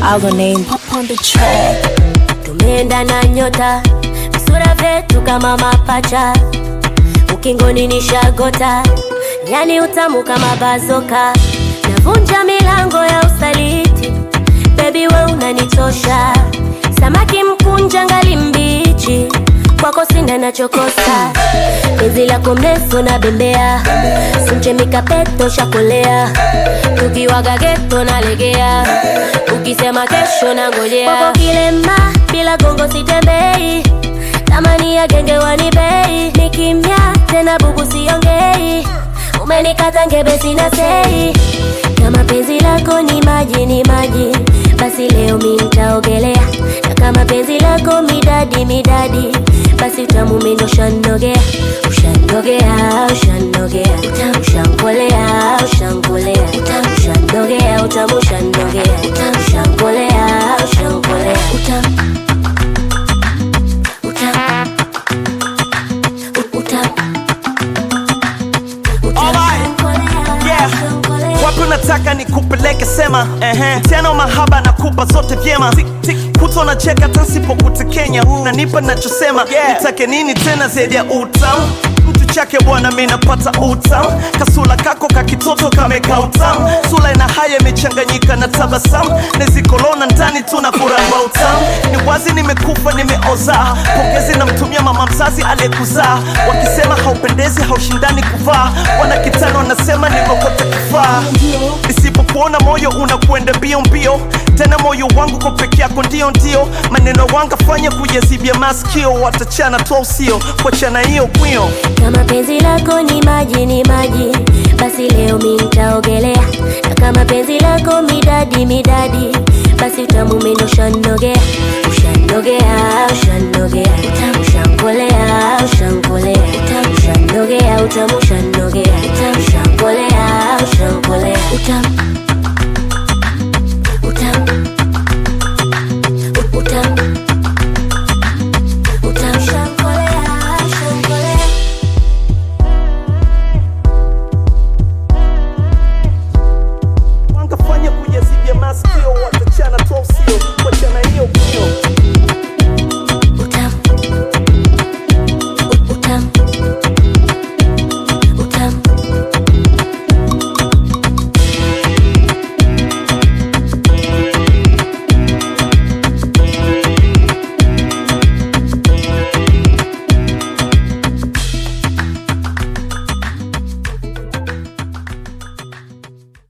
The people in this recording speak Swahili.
Our name pop on the track. tumeenda na nyota visura vyetu kama mapacha ukingoni ni shagota yani utamu kama bazoka navunja milango ya usaliti bebi we unanichosha samaki mkunja ngali mbichi kwako sina nachokosa penzi lako mrefu na bembea simchemikapeto shakolea tukiwaga geto nalegea ukisema kesho na ngojea kwako kilema bila gongo sitembei tamani ya genge wanibei ni kimya tena bubu siongei umenikata ngebe sina sei kama penzi lako ni maji ni maji basi leo mi nitaogelea na kama penzi lako midadi midadi basi utamu mendo ushanogea ushanogea ushanogea utamu ushankolea ushankolea utamu ushanogea utamu ushanogea utamu ushankolea ushankolea utamu utamu utamu Alright. Yeah. wapi unataka nikupeleke sema ehe. tena mahaba nakupa zote vyema kuto na cheka tasipokutekenya nanipa nachosema nitake nini tena zaidi ya utamu mtu chake bwana mi napata utamu kasula kako kakitoto kameka utamu sula ina haya imechanganyika na tabasamu nezikolona ndani tuna kuramba utamu ni wazi nimekufa nimeoza pongezi namtumia mama mzazi aliyekuzaa wakisema haupendezi haushindani kuvaa wana kitano wanasema nimekote kufaa nisipokuona moyo unakwenda mbio mbio tena moyo wangu kwa peke yako ndio ndio maneno wangafanya kuyazibia maskio watachana tu usio kuachana hiyo kwio kama penzi lako ni maji ni maji basi leo mi nitaogelea na kama penzi lako midadi midadi basi utamu mendo ushanogea ushanogea ushanogea utamu ushankolea ushankolea utamu ushanogea utamu